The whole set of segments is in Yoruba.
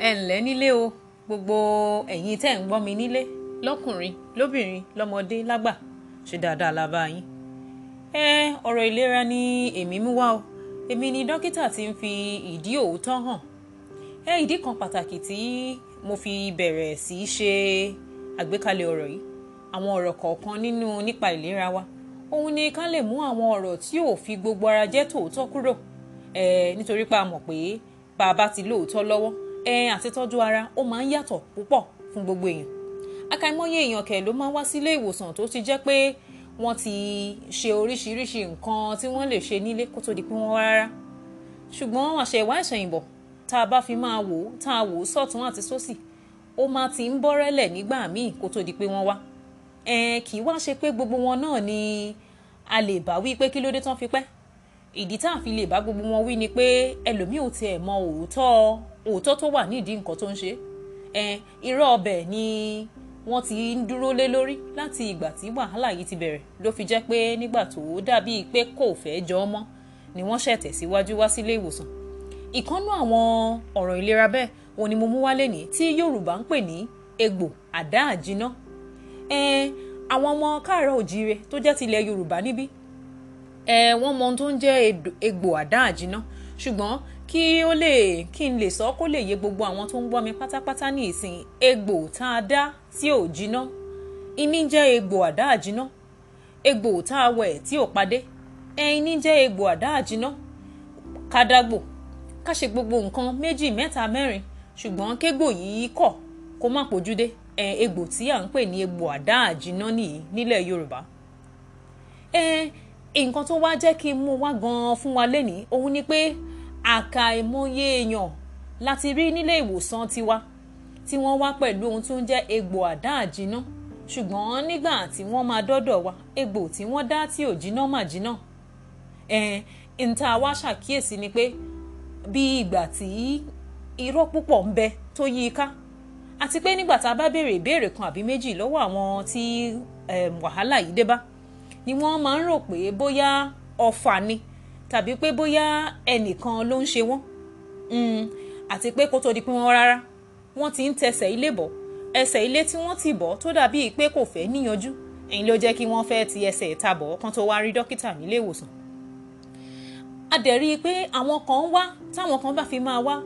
ẹ ǹlẹ́ nílé o gbogbo ẹ̀yin tẹ́ ń gbọ́ mi nílé lọ́kùnrin lóbìnrin lọ́mọdé lágbà ṣe dáadáa la bá yín. ẹ ọ̀rọ̀ ìlera ni èmi mú wá o èmi ni dókítà tí ń fi ìdí òótọ́ hàn. ẹ ìdí kan pàtàkì tí mo fi bẹ̀rẹ̀ sí í ṣe àgbékalẹ̀ ọ̀rọ̀ yìí àwọn ọ̀rọ̀ kọ̀ọ̀kan nínú nípa ìlera wa òun ni ká lè mú àwọn ọ̀rọ̀ tí ò fi gbogbo ara jẹ́ tòótọ́ kúrò ẹ nítorí pé a mọ̀ pé bá a bá ti lóòótọ́ lọ́wọ́ ẹ àti tọ́jú ara ó máa ń yàtọ̀ púpọ̀ fún gbogbo èèyàn àkàìmọye èèyàn kẹ̀ ló máa ń wá sílé ìwòsàn tó ti jẹ́ pé wọ́n ti ṣe oríṣiríṣi nǹkan tí wọ́n lè ṣe nílé kó tó di pé wọ́n wá rárá ṣùgbọ́n àṣẹ̀wá ìṣẹ̀yìnbọ̀ tá a bá fi máa wò ó tá a wò ó sọ̀tún àti sósì ó máa ti ń bọ́rẹ́lẹ̀ nígbà míì kó tó di pé wọ́n wá ẹ kì í wá ṣe pé gbogbo wọn náà ni a lè bá wí pé kí ló dé tán fi pẹ́ ìdí tá a fi lè bá gbogbo wọn wí ni pé ẹlòmíì ò tiẹ̀ mọ òótọ́ òótọ́ tó wà nídìí nǹkan tó ń ṣe ẹ irọ́ ọbẹ̀ ni wọ́n ti ń dúró lé lórí láti ìgbà tí wàhálà yìí ti bẹ̀rẹ̀ ló fi jẹ́ pé nígbà tó dàbíi pé kò fẹ́ jọ ọ́ mọ́ ni wọ́n ṣẹ̀ tẹ̀síwájú wá sílé ìwòsàn ìkọ́nú àwọn ọ̀rọ̀ ìlera bẹ́ẹ̀ òun ni mo mú wálé ní tí Yorùbá ń pè ní egbò àdá àjínà ẹ àwọn ọmọ káàárọ̀ òjíire tó jẹ́ tilẹ̀ Yorùbá níbí ẹ wọ́n mọ ohun tó ń jẹ́ egbò àdá àjínà ṣùgbọ́n kí ó lè kí n lè sọ kó lè yé gbogbo àwọn tó ń gbọ́ mi pátápátá ní ìsìn egbò tá a dá tí ò jiná ìní jẹ́ egbò àdá àjínà egbò tá a wẹ̀ tí ò padé ẹ̀yìn ní jẹ́ egbò àdá àjínà kádàgbò ká ṣe gbogbo nǹkan méjì mẹ́ta mẹ́rin ṣùgbọ́n kégbò yìí kọ̀ kó má pòjúdé ẹ egbò tí à ń pè ní egbò àdá àjínà nìyí nílẹ̀ Yorùbá ẹ nǹkan tó wá jẹ́ kí n mú wá gan-an fún wa lénìí òun ni pé àkàìmọye èèyàn láti rí nílé ìwòsàn tiwa tí wọ́n wá pẹ̀lú ohun tó ń jẹ́ egbò àdá àjínà ṣùgbọ́n nígbà tí wọ́n máa dọ́dọ̀ wa egbò tí wọ́n dá tí ò jiná mà jiná ẹ̀ ń ta wá ṣàkíyèsí ni pé bí ìgbà tí irọ́ púpọ̀ ń bẹ tó yí i ká àti pé nígbà tá a bá béèrè ìbéèrè kan àbí méjì lọ́wọ́ àwọn tí wàhálà yìí dé bá ni wọ́n máa ń rò pé bóyá ọ̀fà ni tàbí pé bóyá ẹnìkan ló ń ṣe wọ́n àti pé kó tó di pé wọ́n rárá wọ́n ti ń tẹsẹ̀ ilé bọ̀ ẹsẹ̀ ilé tí wọ́n ti bọ̀ tó dàbí pé kò fẹ́ níyanjú èyí ló jẹ́ kí wọ́n fẹ́ ti ẹsẹ̀ ìta bọ̀ kán tó wá rí dókítà nílé ìwòsàn a dẹ̀ rí i pé àwọn kan wá táwọn kan bá fi máa wá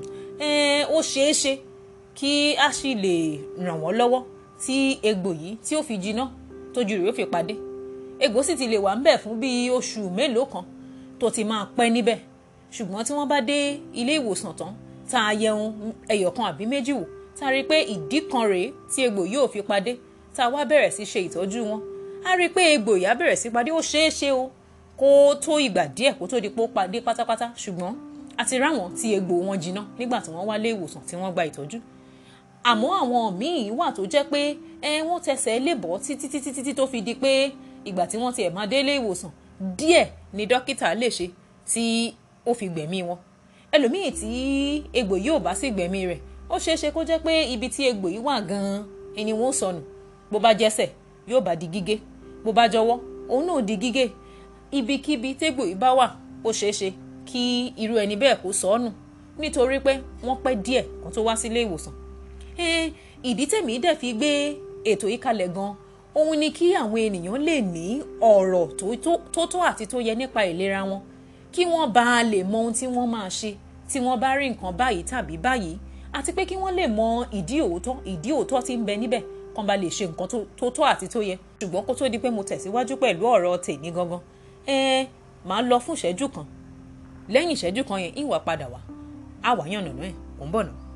ó ṣeé ṣe kí a sì lè ràn wọ́n lọ́wọ́ tí egbò yìí tí ó fi jiná tójú rẹ̀ ó fi padé egbò sì ti lè wà ńbẹ̀ fún bíi oṣù mélòó kan tó ti máa pẹ́ níbẹ̀ ṣùgbọ́n tí wọ́n bá dé ilé ìwòsàn tán tá a yẹun ẹyọ kan àbí méjì wò tá a rí i pé ìdí kan rèé tí egbò yìí ò fi padé tá a wá bẹ̀rẹ̀ sí ṣe ìtọ́jú wọn a rí i pé egbò yìí á bẹ̀rẹ̀ sí padé ó ṣeé ṣe o kó tó ìgbà díẹ̀ kó tó di pé ó padé pátápátá ṣùgbọ́n a ti ráwọn tí egbò wọn jiná nígbà tí wọ́n wá lé ìwòsàn tí wọ́n gba ìtọ́jú àmọ́ àwọn míì wà tó jẹ́ pé ẹ wọ́n tẹsẹ̀ lébọ̀ títí títí títí tó fi di pé ìgbà tí wọ́n tiẹ̀ máa délé ìwòsàn díẹ̀ ni dókítà lè ṣe tí ó fi gbẹ̀mí wọn ẹlòmíì tí egbò yìí ò bá sì gbẹ̀mí rẹ̀ ó ṣeé ṣe kó jẹ́ pé ibi tí egbò yìí wà gan-an ẹni wọ́n sọnù bó bá jẹ́sẹ̀ yóò bá di gígé bó bá jọwọ́ òun náà di gígé ibikíbi tégbò yìí bá wà ó ṣeé ṣe kí irú ẹni bẹ́ẹ̀ kó sọnù nítorí pé wọ́n pẹ́ díẹ̀ kó tó wá sílé ìwòsàn ìdí tèmi dẹ̀ fi gbé ètò yìí kalẹ̀ gan òun ni kí àwọn ènìyàn lè ní ọ̀rọ̀ tó tó àti tó yẹ nípa ìlera wọn kí wọ́n bá a lè mọ ohun tí wọ́n máa ṣe tí wọ́n bá rí nǹkan báyìí tàbí báyìí àti pé kí wọ́n lè mọ ìdí òótọ́ ìdí òótọ́ tí ń bẹ níbẹ̀ kán bá lè ṣe nǹkan tó tó àti tó yẹ ṣùgbọ́n kó tó di pé mo tẹ̀síwájú pẹ̀lú ọ̀rọ̀ tèmi gangan ẹ máa lọ fún ìṣẹ́jú kan lẹ́yìn ìṣẹ́jú kan yẹn ìwà padà wá àwàyàn nànà ẹ̀ kò ń bọ̀ náà.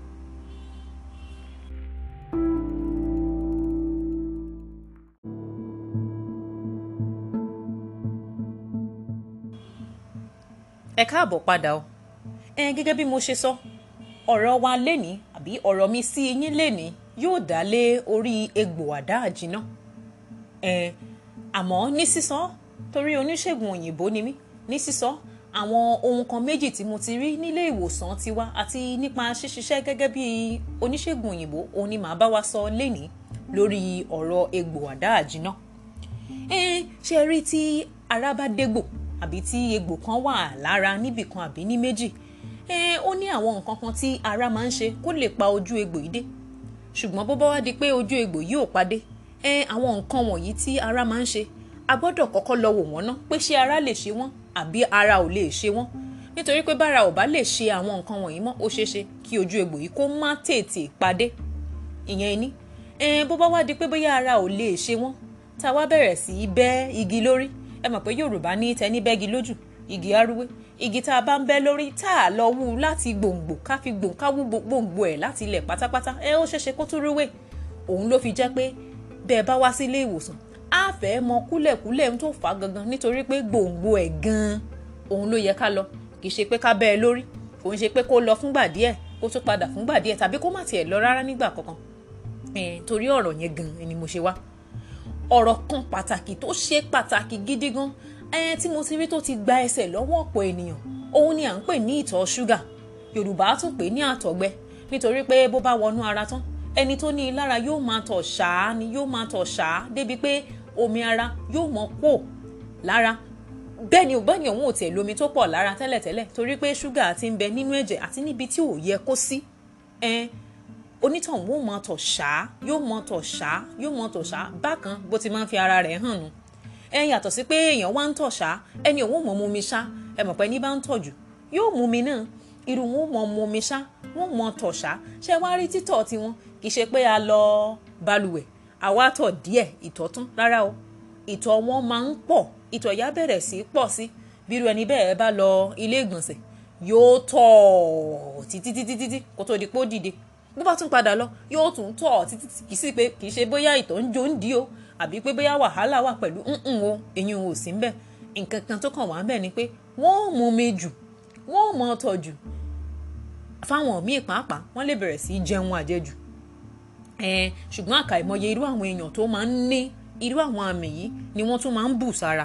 ẹ káàbọ̀ padà o ẹ gẹ́gẹ́ bí mo ṣe sọ ọ̀rọ̀ wa lénìí àbí ọ̀rọ̀ mi sí yín lénìí yóò dá lé orí egbò àdá àjínà ẹ àmọ́ ní sísọ torí oníṣègùn òyìnbó ni mí ní sísọ àwọn ohun kan méjì tí mo ti rí nílé ìwòsàn tiwa àti nípa ṣíṣiṣẹ́ gẹ́gẹ́ bí oníṣègùn òyìnbó òun ni màá bá wa sọ lénìí lórí ọ̀rọ̀ egbò àdá àjínà ẹ ṣe rí tí ara bá dégbò àbí tí egbò kan wà lára níbì kan àbí ní méjì ẹ ó ní àwọn nǹkan kan tí ara máa ń ṣe kó lè pa ojú egbò yìí dé ṣùgbọ́n bó bá wá di pé ojú egbò yìí ò padé ẹ àwọn nǹkan wọ̀nyí tí ara máa ń ṣe a gbọ́dọ̀ kọ́kọ́ lọ wò wọ́n ná pé ṣé ara lè ṣe wọ́n àbí ara ò lè ṣe wọ́n nítorí pé bára ò bá lè ṣe àwọn nǹkan wọ̀nyí mọ́ ó ṣeé ṣe kí ojú egbò yìí kó má tètè padé ìyẹn ni ẹ bó bá wá di pé bóyá ara ò lè ṣe wọ́n tá a wá bẹ̀rẹ̀ sí í bẹ́ igi lórí ẹ mọ̀ pé Yorùbá ní tẹni bẹ́gi lójú igi arúwé igi tá a bá ń bẹ́ lórí tá a lọ wú láti gbòǹgbò ká fi gbòǹ ká wú gbòǹgbò ẹ̀ láti ilẹ̀ pátápátá ẹ ó ṣeéṣe kó tún rúwé òun ló fi jẹ́ pé bẹ́ẹ̀ bá wá sí ilé ìwòsàn á fẹ́ mọ kúlẹ̀kúlẹ̀ tó fà á gangan nítorí pé gbòǹgbò ẹ̀ gan-an òun ló yẹ ká lọ kì í ṣe pé ká bẹ́ ẹ lórí kò ń ṣe pé kó lọ fúngbà díẹ̀ kó tún padà fúngbà díẹ̀ tàbí kó má tiẹ̀ lọ rárá nígbà kankan torí ọ̀rọ̀ yẹn gan-an ni mo ṣe wá ọ̀rọ̀ kan pàtàkì tó ṣe pàtàkì gidi gan ẹyẹn tí mo ti rí tó ti gba ẹsẹ̀ lọ́wọ́ ọ̀pọ̀ ènìyàn òun ni à ń pè ní ìtọ̀ ṣúgà yorùbá tún pè ní àtọ̀gbẹ nítorí pé bó bá wọnú ara tán ẹni tó ní i lára yóò máa tọ̀ ṣáá ni yóò máa tọ̀ ṣáá débi pé omi ara yóò mọ pò lára bẹ́ẹ̀ ni bẹ́ẹ̀ ni òun ò tiẹ̀ lómi tó pọ̀ lára tẹ́lẹ̀tẹ́lẹ̀ torí pé ṣúgà ti ń bẹ nínú ẹ̀jẹ̀ àti níbi tí ò yẹ kó sí onítọ̀hún yóò mọ tọ̀ ṣáá yóò mọ tọ̀ ṣáá yóò mọ tọ̀ ṣáá bákan bó ti máa ń fi ara rẹ̀ hàn nù ẹ yàtọ̀ sí pé èèyàn wá ń tọ̀ ṣá ẹni òun mọ̀ mu mi ṣá ẹ mọ̀ pé ní bá ń tọ̀ jù yóò mu mi náà irú wọn mọ̀ mu mi ṣá wọn mọ̀ tọ̀ ṣá ṣé wá rí títọ̀ tiwọn kì í ṣe pé a lọ balùwẹ̀ àwa tọ̀ díẹ̀ ìtọ̀ tún rárá o ìtọ̀ wọn máa ń pọ̀ ìtọ̀ yá bẹ̀rẹ̀ sí í pọ̀ sí bírú ẹni bẹ́ẹ̀ bá lọ ilé ìgbọ̀nsẹ̀ yóò tọ̀ títí títí títí kó tó di pé ó dìde bó bá tún padà lọ yóò tún tọ̀ títí kì í sí pé kì í ṣe bóyá ìtọ̀ ń jó ń di o àbí pé bóyá wàhálà wà pẹ̀lú nǹkan o eyín o sí ń bẹ̀ nǹkan kan tó kàn wá ń bẹ̀ ni pé wọ́n mú mi jù wọ́n mọ ọtọ̀ jù fáwọn míì pàápàá wọ́n lè bẹ̀rẹ̀ sí í jẹun àjẹjù ṣùgbọ́n àkàìmọye irú àwọn èèyàn tó máa ń ní irú àwọn àmì yìí ni wọ́n tún máa ń bù sára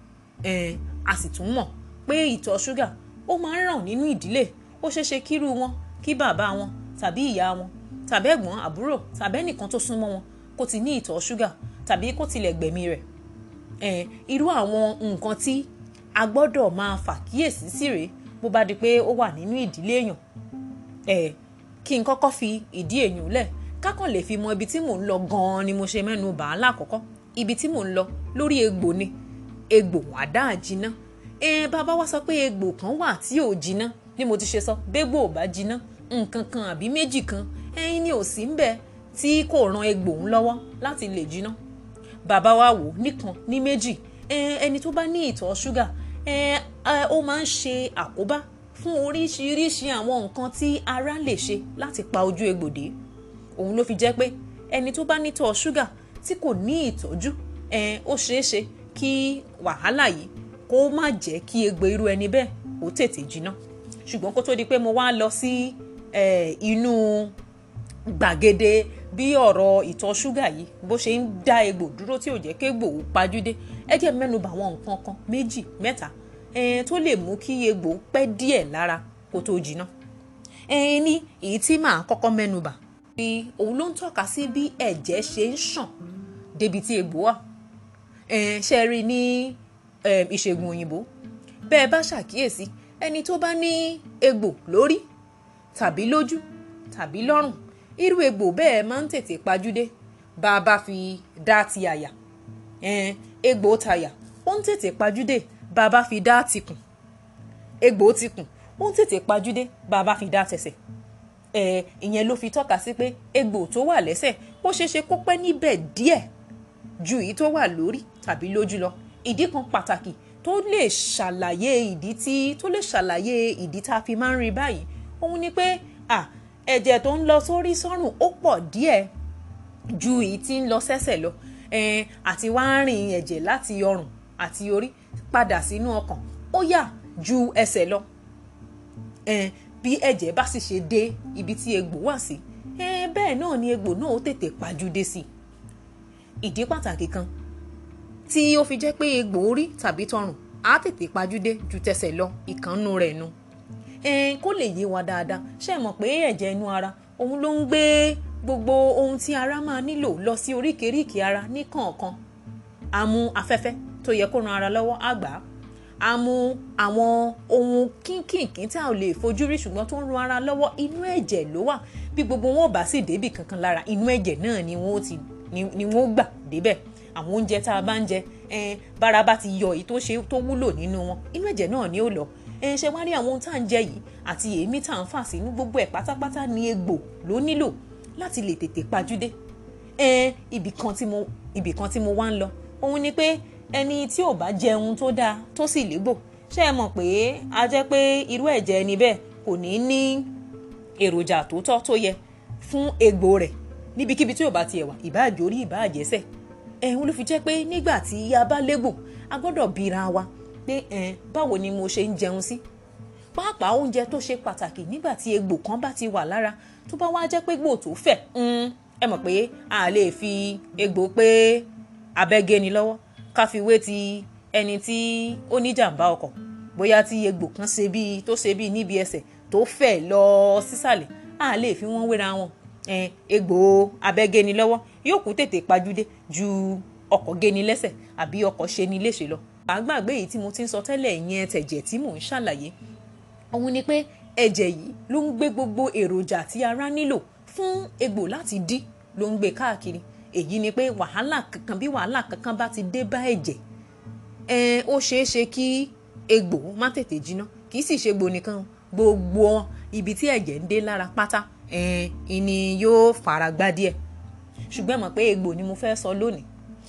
a sì tún mọ̀ pé ìtọ̀ ṣúgà ó máa ń ràn nínú ìdílé ó ṣeéṣe kírú wọn kí bàbá wọn tàbí ìyá wọn tàbí ẹ̀gbọ́n àbúrò tàbí ẹnìkan tó súnmọ́ wọn kó ti ní ìtọ̀ ṣúgà tàbí kó tilẹ̀ gbẹ̀mí rẹ̀ ẹ̀ irú àwọn nǹkan tí a gbọ́dọ̀ máa fàkíyèsí sí rèé bó bá di pé ó wà nínú ìdílé èèyàn ẹ̀ kí n kọ́kọ́ fi ìdí èèyàn lẹ̀ kákan lè fi mọ ibi tí mò ń lọ gan-an ni mo ṣe mẹ́nu bà á lákọ̀ọ́kọ́ ibi tí mò ń lọ lórí egbò ni egbò àdá àjìná ẹ bàbá wa sọ pé egbò kan wà tí ò jiná bí mo ti ṣe sọ bégbò ò bá jiná nǹkan kan àbí méjì kan ẹyin ni ò sí ń bẹ tí kò ran egbò ń lọ́wọ́ láti lè jiná bàbá wa wò nìkan ní méjì ẹni tó bá ní ìtọ̀ ṣúgà ó máa ń ṣe àkóbá fún oríṣiríṣi àwọn nǹkan tí ara lè ṣe láti pa ojú egbò dé òun ló fi jẹ́ pé ẹni tó bá nítọ̀ ṣúgà tí kò ní ìtọ́jú ó ṣeé ṣe kí wàhálà yìí kó má jẹ́ kí egbò irú ẹni bẹ́ẹ̀ ó tètè jiná ṣùgbọ́n kó tó di pé mo wá lọ sí inú gbàgede bí ọ̀rọ̀ ìtọ̀ ṣúgà yìí bó ṣe ń dá egbò dúró tí ò jẹ́ kégbò ó pajúdé ẹ jẹ́ mẹ́nubà àwọn nǹkan kan méjì mẹ́ta tó lè mú kí egbò pẹ́ díẹ̀ lára kó tó jiná ní èyí tí màá kọ́kọ́ mẹ́nubà bí òun ló ń tọ́ka sí bí ẹ̀jẹ̀ ṣe ń ṣàn débi tí egbò wà ṣe rí ní ìṣègùn òyìnbó bẹ́ẹ̀ bá ṣàkíyèsí ẹni tó bá ní egbò lórí tàbí lójú tàbí lọ́rùn irú egbò bẹ́ẹ̀ máa ń tètè pajúdé bá a bá fi dá ti àyà egbò tàyà ó ń tètè pajúdé bá a bá fi dá tìkùn egbò tìkùn ó ń tètè pajúdé bá a bá fi dá tẹsẹ̀ ìyẹn ló fi tọ́ka sí pé egbò tó wà lẹ́sẹ̀ ó ṣeéṣe kó pẹ́ níbẹ̀ díẹ̀ ju èyí tó wà lórí tàbí lójú lọ ìdí kan pàtàkì tó lè ṣàlàyé ìdí tí tó lè ṣàlàyé ìdí tá a fi máa ń rí báyìí òun ni pé à ẹ̀jẹ̀ tó ń lọ sórí sọ́rùn ó pọ̀ díẹ̀ ju èyí tí ń lọ sẹ́sẹ̀ lọ àti wá ń rìn ẹ̀jẹ̀ láti ọrùn àti orí padà sínú ọkàn ó yà ju ẹsẹ̀ lọ bí ẹ̀jẹ̀ bá sì ṣe dé ibi tí egbò wà sí bẹ́ẹ̀ náà ni egbò náà ó tètè pajúdé sí ìdí pàtàkì kan tí ó fi jẹ́ pé egbò orí tàbí tọrùn á tètè pajúdé ju tẹsẹ̀ lọ ìkànnù rẹ̀ nu kó lè yé wa dáadáa ṣe mọ̀ pé ẹ̀jẹ̀ inú ara òun ló ń gbé gbogbo ohun tí ara máa nílò lọ sí oríkèéríkèé ara ní kọ̀ọ̀kan á mú afẹ́fẹ́ tó yẹ kó ran ara lọ́wọ́ á gbà á á mú àwọn ohun kínkìnkín tí a ò lè fojú rí ṣùgbọ́n tó ń ran ara lọ́wọ́ inú ẹ̀jẹ̀ ló wà bí gbogbo wọn ò bá sì débì kankan lára inú ẹ̀jẹ̀ náà ni wọ́n ti ni wọ́n gbà débẹ̀ àwọn oúnjẹ tá a bá ń jẹ bára bá ti yọ èyí tó ṣe tó wúlò nínú wọn inú ẹ̀jẹ̀ náà ni ó lọ ẹ ṣe wá rí àwọn ohun tá à ń jẹ yìí àti èémí tá à ń fà sínú gbogbo ẹ̀ pátápátá ni egbò ló nílò láti lè tètè pajúdé ẹ ibì kan tí mo ibì kan tí mo wá ń lọ òun ni pé ẹni tí ò bá jẹun tó dáa tó sì légbò ṣé ẹ mọ̀ pé a jẹ́ pé irú ẹ̀jẹ̀ ẹni bẹ́ẹ̀ kò ní ní èròjà tó tọ́ tó yẹ fún egbò rẹ̀ níbikíbi tí ò bá tiẹ̀ wà ìbáàjò orí ìbáàjẹsẹ̀ ẹ̀hún ló fi jẹ́ pé nígbà tí a bá légbò a gbọ́dọ̀ bira wa pé ẹ̀ báwo ni mo ṣe ń jẹun sí pàápàá oúnjẹ tó ṣe pàtàkì nígbà tí egbò kan bá ti wà lára tó bá wá jẹ́ pé gbò tó fẹ̀ ẹ mọ̀ pé a lè fi egbò pé abẹ́gẹ́ni lọ́wọ́ ká fi wé ti ẹni tí ó ní jàǹbá ọkọ̀ bóyá tí egbò kan ṣe bíi tó ṣe bíi níbi ẹsẹ̀ tó fẹ̀ lọ sísàlẹ̀ a lè fi wọ́n wéra wọn egbò abẹ́gẹ́ni lọ́wọ́ yóò kú tètè pajúdé ju ọkọ̀ géni lẹ́sẹ̀ àbí ọkọ̀ ṣe ni léṣe lọ. àgbàgbé yìí tí mo ti ń sọ tẹ́lẹ̀ yẹn tẹ̀jẹ̀ tí mò ń ṣàlàyé òun ni pé ẹ̀jẹ̀ yìí ló ń gbé gbogbo èròjà tí ara nílò fún egbò láti dí ló ń gbé káàkiri èyí ni pé wàhálà kankan bí wàhálà kankan bá ti dé bá ẹ̀jẹ̀ ẹ̀ ó ṣeé ṣe kí egbò má tètè jiná kì í sì ṣe egbò nìkan gbogbo ibi tí ẹ̀jẹ̀ ń dé lára pátá ẹ̀ ìní yóò fara gbá díẹ̀ ṣùgbọ́n ẹ mọ̀ pé egbò ni mo fẹ́ sọ lónìí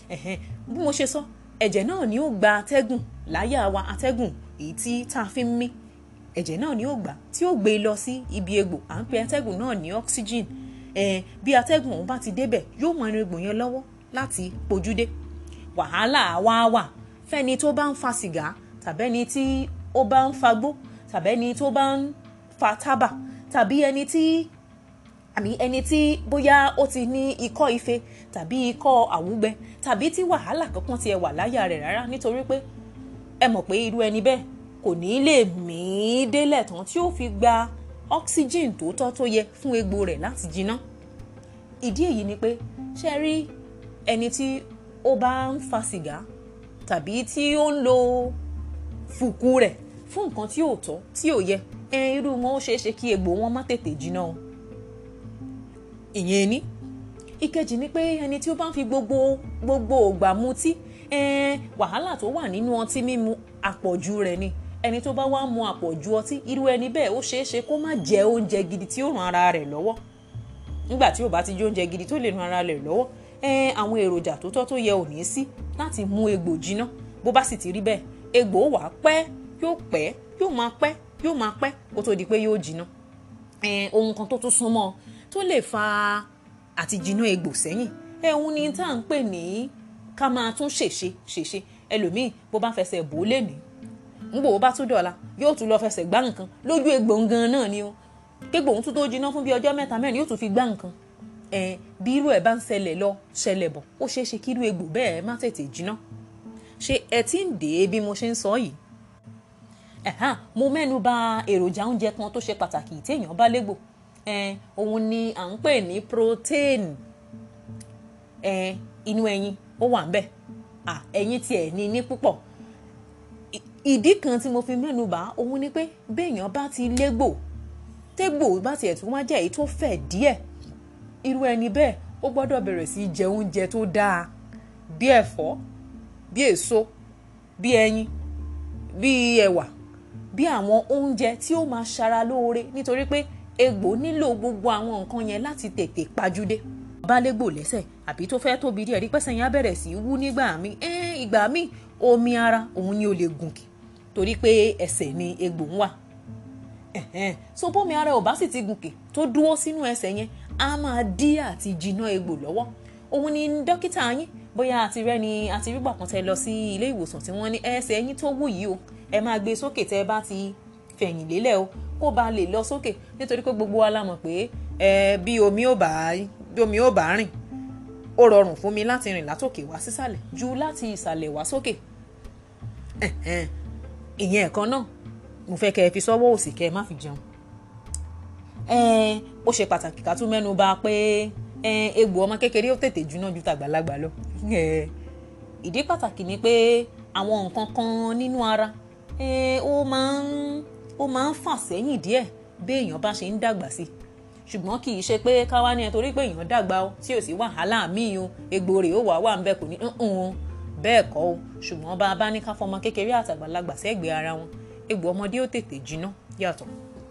bí mo ṣe sọ ẹ̀jẹ̀ náà ni ó gba atẹ́gùn láyà wa atẹ́gùn èyí tí tá a fi ń mí ẹ̀jẹ̀ náà ni ó gbà tí ó gbé lọ sí ibi egbò à ń pe atẹ́gùn náà ní oxygen eh, bí atẹ́gùn ọ̀hún bá ti débẹ̀ yóò mọ ẹnu egbò yẹn lọ́wọ́ láti pojúdé wàhálà wá wà fẹ́ni tó bá ń fa sìgá tàbẹ́ni tí ó bá ń fagbó tàbẹ́ni tó bá ń fa tábà tàbí ẹni tí àmì ẹni tí bóyá ó ti ní ikọ́ ife tàbí ikọ́ àwúgbẹ tàbí tí wàhálà kankan tiẹ̀ wà láyà rẹ̀ rárá nítorí pé ẹ mọ̀ pé irú ẹni bẹ́ẹ̀ kò ní lè mí délẹ̀ tán tí ó fi gba oxygen tó tọ́ tó yẹ fún egbò rẹ̀ láti jiná ìdí èyí ni pé ṣe rí ẹni tí ó bá ń fa sìgá tàbí tí ó ń lo fùkú rẹ̀ fún nǹkan tí ò tọ́ tí ò yẹ ẹ irú wọn ó ṣeé ṣe kí egbò wọn má tètè jiná o ìyẹn ni ìkejì ni pé ẹni tí ó bá ń fi gbogbo gbogbo ògbà mutí ẹn wàhálà tó wà nínú ọtí mímu àpọ̀jù rẹ̀ ni ẹni tó bá wá mu àpọ̀jù ọtí irú ẹni bẹ́ẹ̀ ó ṣeé ṣe kó má jẹ oúnjẹ gidi tí ó ran ara rẹ̀ lọ́wọ́ nígbà tí ò bá ti jẹ oúnjẹ gidi tó lè ran ara rẹ̀ lọ́wọ́ ẹn àwọn èròjà tó tọ́ tó yẹ ò ní sí láti mú egbò jiná bó bá sì ti rí bẹ́ẹ̀ egbò wà pẹ́ yóò pẹ́ yóò máa pẹ́ yóò máa pẹ́ kó tó di pé yóò jiná ẹn ohun kan tó tún súnmọ́ tó lè fa àti jiná egbò sẹ́yìn ẹ̀hún ni tá à ń pè ní ká máa tún ṣèṣe ṣèṣe ẹlòmíì bó bá fẹsẹ̀ bò ó lè ní ngbò ó bá tún dọ̀la yóò tún lọ fẹsẹ̀ gbá nǹkan lójú egbò gan náà ni o kégbò òun tún tó jiná fún bí ọjọ́ mẹ́ta mẹ́rin yóò tún fi gbá nǹkan ẹ bí irú ẹ̀ bá ń ṣẹlẹ̀ lọ ṣẹlẹ̀ bọ̀ ó ṣeé ṣe kí irú egbò bẹ́ẹ̀ má tètè jiná ṣé ẹ ti ń dè é bí mo ṣe ń sọ yìí ẹ̀hán mo mẹ́nu bà èròjà oúnjẹ kan tó ṣe pàtàkì tí èèyàn bá légbò ẹ òun ni à ń pè ní protein ẹ inú ẹyin ó wà ń bẹ̀ à ẹyin tiẹ̀ ní ní púpọ̀ ìdí kan tí mo fi mẹ́nu bà òun ni pé béèyàn bá ti légbò tégbò bá tiẹ̀ tún wá jẹ́ èyí tó fẹ̀ díẹ̀ irú ẹni bẹ́ẹ̀ ó gbọ́dọ̀ bẹ̀rẹ̀ sí jẹ oúnjẹ tó dáa bí ẹ̀fọ́ bí èso bí ẹyin bí ẹ̀wà bí àwọn oúnjẹ tí ó máa ṣara lóore nítorí pé egbò nílò gbogbo àwọn nǹkan yẹn láti tètè pajúdé bá légbò lẹ́sẹ̀ àbí tó fẹ́ tóbi díẹ̀ rí pẹ́sẹ̀ yẹn á bẹ̀rẹ̀ sí í wú nígbà míì ẹ́ẹ́ ìgbà míì omi ara òun ni ó lè gùnkì torí pé ẹsẹ̀ ni egbò ń wà ẹ̀hẹ́n so bómi ara ò bá sì ti gùnkì tó dúró sínú ẹsẹ̀ yẹn á máa dí àti jiná egbò lọ́wọ́ òun ni dókítà yín bóyá àti rẹ ni àti rí gbàkan tẹ lọ sí ilé ìwòsàn tí wọ́n ní ẹsẹ̀ yín tó wù yìí o ẹ máa gbé sókè tẹ bá ti fẹ̀yìn lélẹ̀ o kó ba lè lọ sókè nítorí pé gbogbo wa la mọ̀ pé ẹ bí omi ò bá bí omi ò bá rìn ó rọrùn fún mi láti rìn látòkè wá sísàlẹ̀ ju láti ìsàlẹ̀ wá sókè ìyẹn ẹ̀kan náà mo fẹ́ kẹ́ ẹ fi sọ́wọ́ òsì kẹ́ ẹ má fi jẹun ó ṣe pàtàkì ká tún mẹ́nu bà pé egbò ọmọ kékeré ó tètè jóná ju tàgbàlagbà lọ ìdí pàtàkì ni pé àwọn nǹkan kan nínú ara ó máa ń ó máa ń fà sẹ́yìn díẹ̀ bí èèyàn bá ṣe ń dàgbà sí ṣùgbọ́n kì í ṣe pé káwá ní ẹ torí pé èèyàn dàgbà o tí ò sí wàhálà míì o egbò rẹ̀ ó wà wà ń bẹ kò ní ń bẹ́ẹ̀ kọ́ o ṣùgbọ́n bá a bá ní ká fọmọ kékeré àtàgbàlagbà sẹ́gbẹ̀ẹ́ ara wọn egbò ọmọdé ó tètè jiná yàtọ̀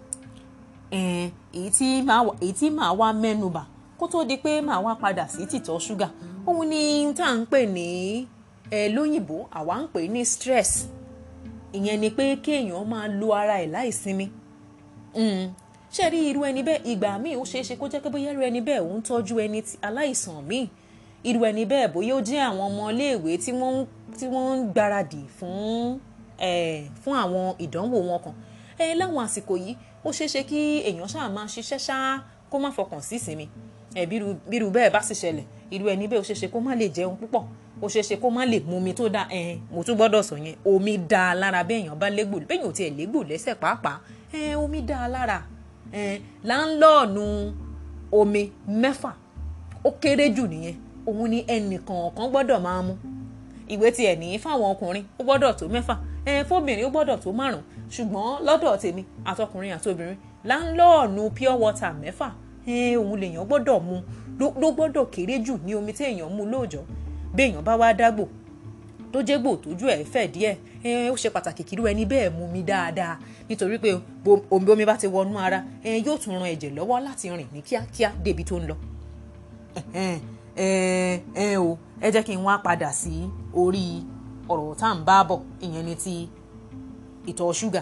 èyí tí màá wá mẹ́nubà kó tó di pé màá wá padà sí tìtọ̀ ṣúgà òun ni tá à ń pè ní ẹ lóyìnbó àwa ń pè ní stress ìyẹn ni pé kéèyàn máa lo ara ẹ̀ láìsinmi ṣe rí irú ẹni bẹ́ẹ̀ ìgbà míì ó ṣeé ṣe kó jẹ́ pé bóyá irú ẹni bẹ́ẹ̀ ò ń tọ́jú ẹni aláìsàn míì irú ẹni bẹ́ẹ̀ bóyá ó jẹ́ àwọn ọmọ iléèwé tí wọ́n tí wọ́n ń gbáradì fún fún àwọn ìdánwò wọn kan ẹ láwọn àsìkò yìí ó ṣeé ṣe kí èèyàn ṣáà máa ṣiṣẹ́ ṣáá kó má fọkàn sí ìsinmi ẹ bírú bẹ́ẹ̀ bá sì ṣẹlẹ̀ irú ẹni bẹ́ẹ̀ ó ṣeé ṣe kó má lè jẹun púpọ̀ ó ṣeé ṣe kó má lè mu omi tó dáa ẹ mo tún gbọ́dọ̀ sọ yẹn omi dáa lára béèyàn bá légbò béèyàn ò tiẹ̀ légbò lẹ́sẹ̀ pàápàá ẹ omi dáa lára ẹ láńlọ́ọ̀nù omi mẹ́fà ó kéré jù nìyẹn òun ni ẹnìkọ̀ọ̀kan gbọ́dọ̀ máa mu ìwé tiẹ̀ ní fáwọn ọkùnrin ó gbọ́dọ̀ tó mẹ́fà ẹ fóbìnrin ó gbọ́dọ̀ tó márùn ṣùgbọ́n lọ́dọ̀ tèmi àtọkùnrin àtobìnrin láńlọ́ọ̀nù pure water mẹ́fà ẹ òun lèèyàn gbọ́dọ̀ mu ló gbọ́dọ̀ kéré jù ní omi tí èèyàn mu lóòjọ́ béèyàn bá wá dágbò tó jégbò tójú ẹ̀ fẹ̀ díẹ̀ ẹ ó ṣe pàtàkì kí irú ẹni bẹ́ẹ̀ mu mi dáadáa nítorí pé omi omi bá ti wọnú ara ẹ yóò tún ran ẹ̀jẹ̀ lọ́wọ́ láti rìn ní kíákíá débi tó ń lọ ẹ ẹ o ẹ jẹ́ kí n wá padà sí orí ọ̀rọ̀ tá à ń bá bọ̀ ìyẹn ni ti ìtọ̀ ṣúgà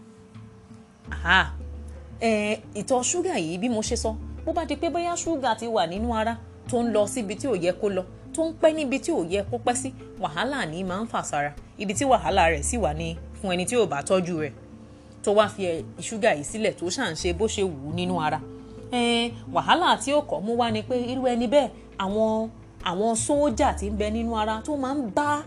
ìtọ̀ ṣúgà yìí bí mo ṣe sọ bó bá di pé bóyá ṣúgà ti wà nínú ara tó ń lọ síbi tí ò yẹ kó lọ tó ń pẹ́ níbi tí ò yẹ kó pẹ́ sí wàhálà ní máa ń fà sára ibi tí wàhálà rẹ̀ sì wà ní fún ẹni tí ò bá tọ́jú rẹ̀ tó wá fi ṣúgà yìí sílẹ̀ tó ṣà ń ṣe bó ṣe wù ú nínú ara wàhálà tí ó kọ́ mú wá ni pé irú ẹni bẹ́ẹ̀ àwọn àwọn sójà tí ń bẹ nínú ara tó máa ń bá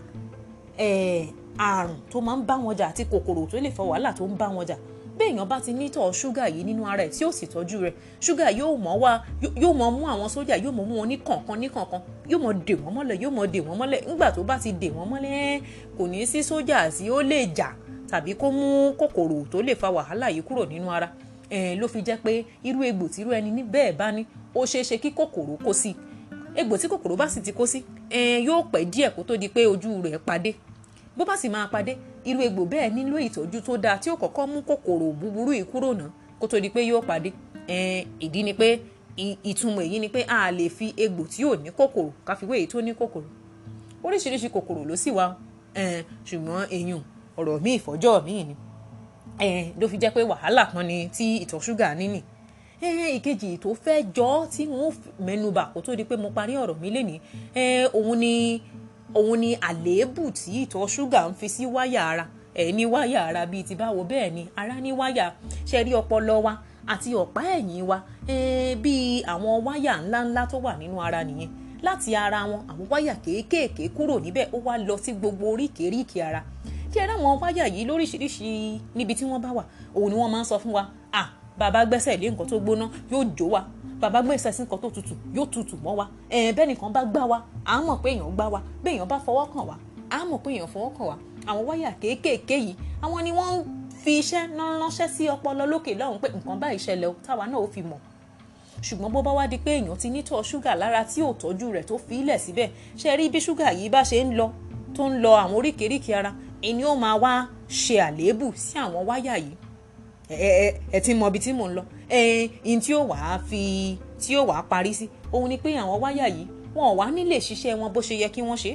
àrùn tó máa ń bá wọn jà àti kòkòrò tó lè fa wàhálà tó ń bá wọn jà béèyàn bá ti nítọ̀ ṣúgà yìí nínú ara ẹ̀ tí ó sì tọ́jú rẹ̀ ṣúgà yóò mọ̀ wá yóò mọ̀ mú àwọn sójà yóò mọ̀ mú wọn ní kọ̀ọ̀kan ní kọ̀ọ̀kan yóò mọ̀ dè wọ́n mọ́lẹ̀ yóò mọ̀ dè wọ́n mọ́lẹ̀ nígbà tó bá ti dè wọ́n mọ́lẹ̀ kò ní sí sójà tí ó lè jà tàbí kó mú kòkòrò tó lè fa wàhálà yìí kúrò nínú ara ló fi jẹ́ pé irú egbò tí irú ẹni ní bẹ́ẹ̀ bá ní ó ṣeé ṣe kí kòkòrò kó sí egbò tí kòkòrò bá sì ti kó sí yóò pẹ́ díẹ̀ kó tó di pé ojú rẹ̀ padé bó bá sì máa padé irú egbò bẹ́ẹ̀ nílò ìtọ́jú tó dáa tí ó kọ́kọ́ mú kòkòrò búburú yìí kúrò náà kó tó di pé yóò padé ìdí ni pé ìtumọ̀ èyí ni pé a lè fi egbò tí ò ní kòkòrò káfíwé èyí tó ní kòkòrò oríṣiríṣi kòkòrò ló sì wà ṣùgbọ́n èyàn ọ̀rọ̀ míì fọ́jọ́ míì ni ló fi jẹ́ pé wàhálà kan ni tí ìtọ̀ ṣúgà níní ìkejì tó fẹ́ jọ tí wọ́n mẹ́nubà kó tó di pé mo parí ọ̀rọ̀ mi lénìí òun ni òun ni àléébù tí ìtọ̀ ṣúgà ń fi sí wáyà ara ẹ̀ ní wáyà ara bíi ti báwo bẹ́ẹ̀ ni ara ní wáyà ṣe rí ọpọlọ wa àti ọ̀pá ẹ̀yìn wa bíi àwọn wáyà ńláńlá tó wà nínú ara nìyẹn láti ara wọn àwọn wáyà kéékèèké kúrò níbẹ̀ ó wá lọ sí gbogbo oríkèéríkèé ara kí ẹ ráwọn wáyà yìí lóríṣiríṣi níbi tí wọ́n bá wà òun ni wọ́n máa ń sọ fún wa ah bàbá gbẹ́sẹ̀ lé nǹkan tó gbóná yóò jó wa bàbá gbẹ́sẹ̀ sí nǹkan tó tutù yóò tutù mọ́ wa bẹ́ẹ̀ nìkan bá gbá wa à ń mọ̀ pé èèyàn gbá wa bẹ́ẹ̀ èèyàn bá fọwọ́ kàn wá à ń mọ̀ pé èèyàn fọwọ́ kàn wá àwọn wáyà kéékèèké yìí àwọn ni wọ́n ń fi iṣẹ́ ránṣẹ́ sí ọpọlọ lókè lọ́hùn pé nǹkan bá ìṣẹ̀lẹ̀ o táwa náà ó fi mọ̀ ṣùgbọ́n bó bá wá di pé èèyàn ti nítọ̀ ṣúgà lára tí ò tọ́jú rẹ̀ tó fi ilẹ̀ síbẹ̀ ṣe rí bí ṣúgà yìí bá ṣe ń lọ tó ń lọ àwọn oríkèéríkèé ara ẹni ó máa wá ṣe àléébù sí àwọn wáyà yìí ẹ ẹ ẹ ti mọ ibi tí mò ń lọ ẹ ẹn tí ó wàá fi tí ó wàá parí sí òun ni pé àwọn wáyà yìí wọn ò wá nílè ṣiṣẹ́ wọn bó ṣe yẹ kí wọ́n ṣe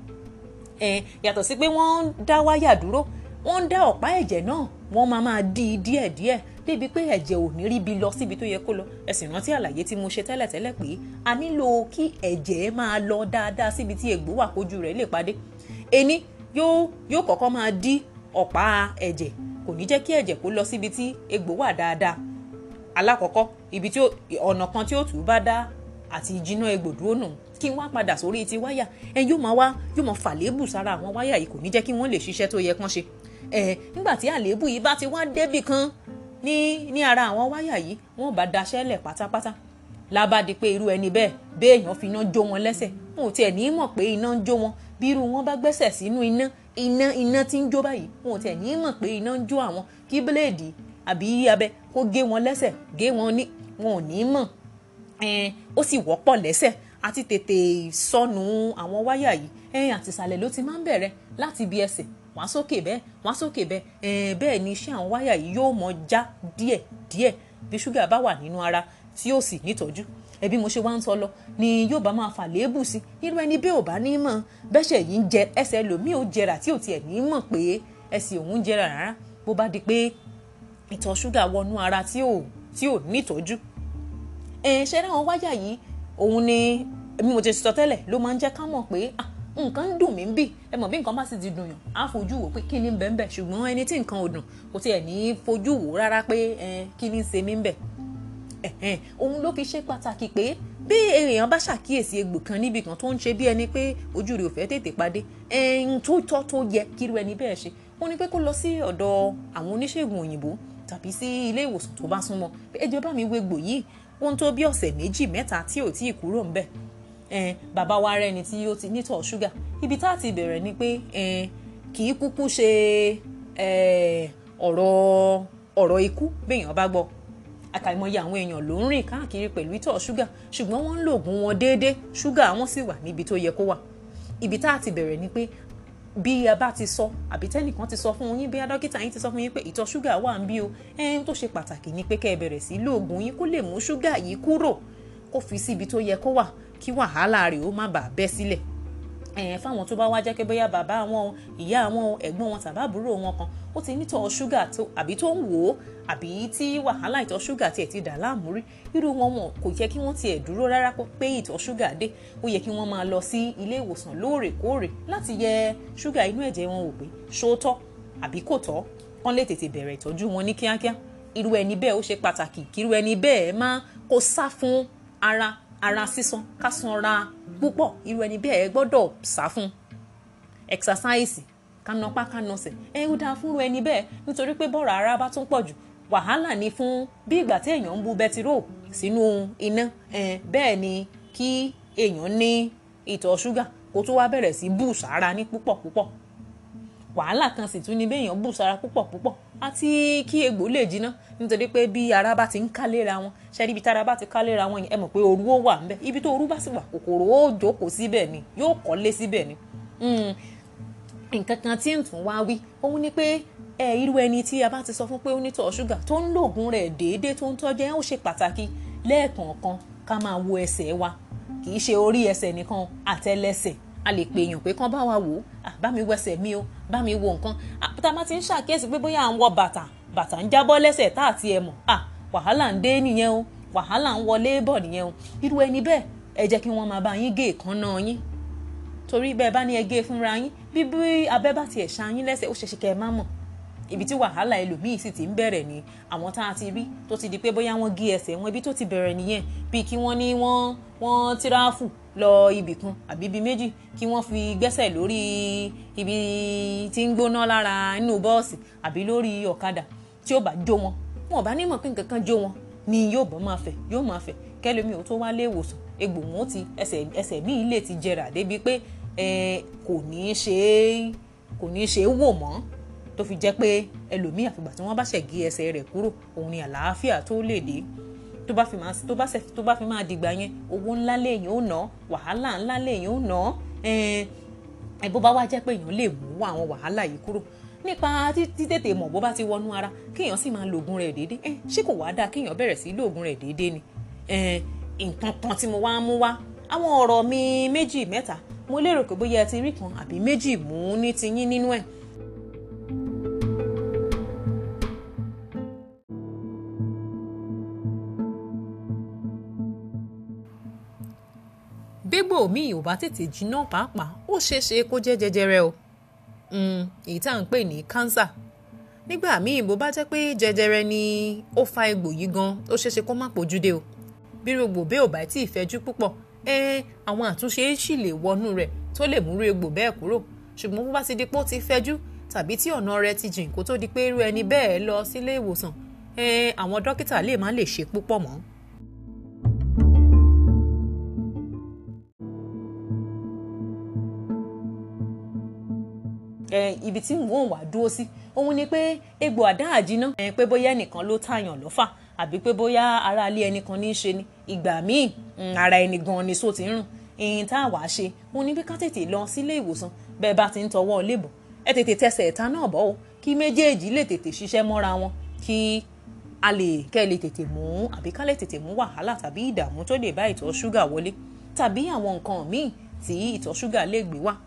ẹ yàtọ̀ sí pé wọ́n ń dá wáyà dúró wọ́n ń dá ọ̀pá ẹ̀jẹ̀ náà wọ́n máa máa dí i díẹ̀díẹ̀ débi pé ẹ̀jẹ̀ ò ní ríbi lọ síbi tó yẹ kó lọ ẹ sì rántí àlàyé tí mo ṣe tẹ́lẹ̀tẹ́lẹ̀ pé a nílò kí ẹ̀jẹ̀ máa lọ dáadáa síbi tí egbò wà kójú rẹ̀ lè padé ení yóò yóò kọ́kọ́ máa dí ọ̀pá ẹ̀jẹ̀ kò ní jẹ́ kí ẹ̀jẹ̀ kó lọ síbi tí egbò wà dáadáa alákọ̀ọ́kọ́ ibi tí ọ̀nà kan tí ó tù ú bá dá àti jiná egbò dúró nù kí n wá padà sórí ti wáyà ẹ yóò máa wá yóò máa fàlébù sára àwọn wáyà yìí kò ní jẹ́ kí wọ́n lè ṣiṣẹ́ tó yẹ kán ṣe ẹ nígbà tí àlébù yìí bá ti wá débì kan ní ní ara àwọn wáyà yìí wọ́n bá daṣẹ́ lẹ̀ pátápátá lábàdí pé irú ẹni bẹ́ẹ̀ béèyàn fi iná jó wọn lẹ́sẹ̀ wọn ò tiẹ̀ ní mọ̀ pé iná ń jó wọn bí irú wọn bá gbẹ́sẹ̀ sínú iná iná iná tí ń jó báyìí wọn ò tẹ̀ ní mọ̀ pé iná ń jó àwọn kí bíléèdì àbí abẹ kó gé wọn lẹ́sẹ̀ gé wọn ní wọn ò ní mọ̀ ó sì wọ́pọ̀ lẹ́sẹ̀ àti tètè sọnù àwọn wáyà yìí ẹ̀yìn àtìsàlẹ̀ ló ti máa ń bẹ̀rẹ̀ láti ibi ẹsẹ̀ wá sókè bẹ́ẹ̀ wá sókè bẹ́ẹ̀ bẹ́ẹ̀ ni iṣẹ́ àwọn wáyà yìí yóò mọ já díẹ̀ díẹ̀ bí ṣúgà bá wà nínú ara tí yóò sì nítọ́jú ẹbí mo ṣe wá ń sọ lọ ni yóò bá máa fà léèbù sí irú ẹni bẹ́ẹ̀ ò bá ní mọ̀ bẹ́sẹ̀ yìí ń jẹ ẹsẹ̀ lòmíì ò jẹrà tí ò tiẹ̀ ní mọ̀ pé ẹsẹ̀ òun jẹrà rárá bó bá di pé ìtọ̀ ṣúgà wọnú ara tí ò tí ò nítọ́jú ẹ̀ ṣe ráwọn wáyà yìí òun ni bí mo ti sọ tẹ́lẹ̀ ló máa ń jẹ́ ká mọ̀ pé ah nǹkan ń dùn mí bì ẹ mọ̀ bí nǹkan bá sì ti dùn yàn á fojú wò pé kí ni ń bẹ ń bẹ ṣùgbọ́n ẹni tí nǹkan ò dùn kò tiẹ̀ ní fojú wò rárá pé kí ni ń ṣe mí ń bẹ òun ló fi ṣe pàtàkì pé bí èèyàn bá ṣàkíyèsí egbò kan níbi kan tó ń ṣe bí ẹni pé ojú rẹ̀ ò fẹ́ tètè padé ẹ̀hún tó tọ́ tó yẹ kíru ẹni bẹ́ẹ̀ ṣe ó ní pé kó lọ sí ọ̀dọ̀ àwọn oníṣègùn òyìnbó tàbí sí ilé ìwòsàn tó bá súnmọ́ ẹ jẹ́ bá mi wo egbò yìí ó ń tó bí ọ̀sẹ̀ méjì mẹ́ta tí ò tí ì kúrò ńbẹ̀ bàbá wa rẹ ni tí ó ti nítọ̀ ṣúgà ibi tá a ti bẹ̀rẹ̀ ni pé kì í kúkú ṣe ọ̀rọ̀ ọ̀rọ̀ ikú béèyàn bá gbọ́ àkàìmọye àwọn èèyàn ló ń rìn káàkiri pẹ̀lú ìtọ̀ ṣúgà ṣùgbọ́n wọ́n ń lo oògùn wọn déédéé ṣúgà wọn sì wà níbi tó yẹ kó wà ibi tá a ti bẹ̀rẹ̀ ni pé bí a bá ti sọ àbí tẹ́nìkan ti sọ fún yín bí dókítà yín ti sọ fún yín pé ìtọ̀ ṣúgà wà ń bí o ẹ̀hún tó ṣe pàtàkì ni pé kẹ́ ẹ bẹ̀rẹ̀ sí lo oògùn yín kó lè mú ṣúgà yìí kúrò kó fi sí ibi tó yẹ kó wà kí wàhálà rẹ̀ ó má bàa bẹ́ sílẹ̀ ẹ̀yẹn fáwọn tó bá wá jẹ́ pé bóyá bàbá wọn ìyá wọn ẹ̀gbọ́n wọn tàbí àbúrò wọn kan ó ti nítọ̀ ṣúgà tó àbí tó ń wò ó àbí tí wàhálà ìtọ̀ ṣúgà tiẹ̀ ti dà láàmú rí irú wọn wọn kò yẹ kí wọ́n tiẹ̀ dúró rárá pé ìtọ̀ ṣúgà dé ó yẹ kí wọ́n máa lọ sí ilé ìwòsàn lóòrèkóòrè láti yẹ ṣúgà inú ẹ̀jẹ̀ wọn wò pé ṣó tọ́ àbí kò tọ́ kán lè tètè bẹ̀rẹ̀ ìtọ́jú wọn ní kíákíá irú ẹni bẹ́ẹ̀ ó ṣe pàtàkì kí irú ẹni bẹ́ẹ̀ máa kó sá fún ara ara sísan ká sanra púpọ̀ irú ẹni bẹ́ẹ̀ gbọ́dọ̀ sá fún exercise kánapá kánasẹ̀ ẹ ó dáa fúnru ẹni bẹ́ẹ̀ nítorí pé bọ́ọ̀rọ̀ ara bá tún pọ̀ jù wàhálà ni fún bí ìgbà tí èèyàn ń bu bẹtiró sínú iná bẹ́ẹ̀ ni kí èèyàn ní ìtọ̀ ṣúgà kó tó wá bẹ̀rẹ̀ sí bù sára ní púpọ̀ púpọ̀ wàhálà kan sì tún ni béèyàn bù sára púpọ̀ púpọ̀ àti kí egbò lè jiná nítorí pé bí ara bá ti ń ká léra wọn ṣe ibi tára bá ti ká léra wọn ẹ mọ̀ pé òru ó wà ńbẹ̀ ibi tó òru bá sì wà kòkòrò ó jókòó síbẹ̀ ni yóò kọ́lé síbẹ̀ ni nǹkan kan tí ń tún wá wí òun ni pé ẹ irú ẹni tí a bá ti sọ fún pé ó ní tọ̀ ṣúgà tó ń lògùn rẹ̀ déédéé tó ń tọ́jú ẹ̀ ó ṣe pàtàkì lẹ́ẹ̀kọ̀ọ̀kan ká máa wo ẹsẹ̀ wa kì í ṣe orí ẹsẹ̀ nìkan àtẹlẹsẹ̀ a lè pè èèyàn pé kán bá wa wò ó bá mi wẹsẹ̀ mi o bá mi wo nǹkan tá a bá ti ń ṣàkíyèsí pé bóyá à ń wọ bàtà bàtà ń jábọ́ lẹ́sẹ̀ tá àti ẹ̀ mọ̀ wàhálà ń dé nìyẹn o wàhálà ń wọlé bọ̀ nìyẹn o irú ẹni bẹ́ẹ̀ ẹ jẹ́ kí wọ́n máa bá yín gé èékánná yín torí bẹ́ẹ̀ bá ní ẹ gé fúnra yín bí bí abẹ́ bá tiẹ̀ ṣá yín lẹ́sẹ̀ ó ṣeéṣe kẹ́ ẹ má mọ̀ ibi tí wàhálà ẹlòmíì sì ti ń bẹ̀rẹ̀ ni àwọn tá a ti rí tó ti di pé bóyá wọ́n gé ẹsẹ̀ wọn ibi tó ti bẹ̀rẹ̀ nìyẹn bíi kí wọ́n ní wọ́n wọ́n tíráfù lọ ibì kan àbí ibi méjì kí wọ́n fi gbẹ́sẹ̀ lórí ibi tí ń gbóná lára inú bọ́ọ̀sì àbí lórí ọ̀kadà tí ó bá jó wọn wọn ò bá ní mọ̀ pé nǹkan kan jó wọn ni yóò bọ́ máa fẹ̀ yóò máa fẹ̀ kẹ́lómi ò tó wá lé ìwòsàn egbò wọn ó ti ẹsẹ̀ ẹsẹ̀ míì lè ti jẹrà débi pé kò ní í ṣe é kò ní í ṣe é wò mọ́ tó fi jẹ́ pé ẹlòmíì àfìgbà tí wọ́n bá ṣẹ̀ gé ẹsẹ̀ rẹ̀ kúrò òun ni àlàáfíà tó lè dé tó bá fi máa tó bá tó bá fi máa dìgbà yẹn owó ńlá lèèyàn ó ná wàhálà ńlá lèèyàn ó ná ẹ bó bá wá jẹ́ pé èèyàn lè mú àwọn wàhálà yìí kúrò nípa títètè mọ̀ bó bá ti wọnú ara kéèyàn sì máa lo oògùn rẹ̀ déédéé ẹ ṣé kò wá dáa kéèyàn bẹ̀rẹ̀ sí lo oògùn rẹ̀ déédéé ni nǹkan kan tí mo wá mú wá àwọn ọ̀rọ̀ mi méjì mẹ́ta mo lérò pé bóyá ẹ ti rí kan àbí méjì mú ní tiyín nínú ẹ̀. gbégbò míì ò bá tètè jiná pàápàá ó ṣeé ṣe kó jẹ́ jẹjẹrẹ o èyí tá à ń pè ní kánsà nígbà míì bó bá jẹ́ pé jẹjẹrẹ ni ó fa egbò yìí gan ó ṣeé ṣe kó má pojú dé o bí rògbò bẹ́ẹ̀ ò bá tí ì fẹ́jú púpọ̀ ẹ àwọn àtúnṣe sì lè wọnú rẹ̀ tó lè múrú egbò bẹ́ẹ̀ kúrò ṣùgbọ́n bó bá ti di pé ó ti fẹ́jú tàbí tí ọ̀nà rẹ̀ ti jìn kó tó di pé irú ẹni bẹ́ẹ̀ lọ sílé ìwòsàn ẹ àwọn dókítà lè má lè ṣe púpọ̀ mọ́. ibi tí wọ́n wà dúró sí òun ni pé egbò àdá àjínà pé bóyá ẹnìkan ló tààyàn lọ́fà àbí pé bóyá ara ilé ẹnìkan ní í ṣe ni ìgbà míì ara ẹni gan ni só ti ń rùn ìyìn tá a wàá ṣe òun ni bí ká tètè lọ sílé ìwòsàn bẹ́ẹ̀ bá ti ń tọwọ́ lébùn ẹ tètè tẹsẹ̀ ẹ̀ta náà bọ́ o kí méjèèjì lè tètè ṣiṣẹ́ mọ́ra wọn kí a lè kẹ́ ẹ lè tètè mú àbí ká lè tètè mú wàhálà tàbí ìdààmú tó lè bá ìtọ̀ ṣúgà wọlé tàbí àwọn nǹkan míì tí ìtọ̀ ṣúgà lè gbé wá.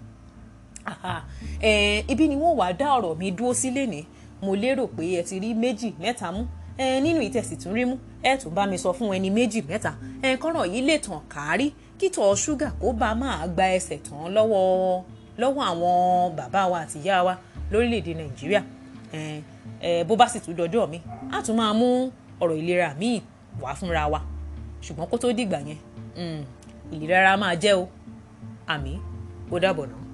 ibi ni wọ́n wàá dá ọ̀rọ̀ mi dúró sí lénìí mo lérò pé ẹ ti rí méjì mẹ́ta mú nínú ìtẹ̀sí tún rí mú ẹ tún bá mi sọ fún ẹni méjì mẹ́ta kọ́rọ̀ yìí lè tàn kárí kítọ̀ ṣúgà kó bá máa gba ẹsẹ̀ tán lọ́wọ́ lọ́wọ́ àwọn bàbá wa àti ìyá wa lórílẹ̀‐èdè nàìjíríà bó bá sì tún dọjọ́ mi á tún máa mú ọ̀rọ̀ ìlera míì wá fúnra wa ṣùgbọ́n kó tó dìgbà yẹn ìlera ara máa jẹ́ o àmì ó dàbọ̀ náà.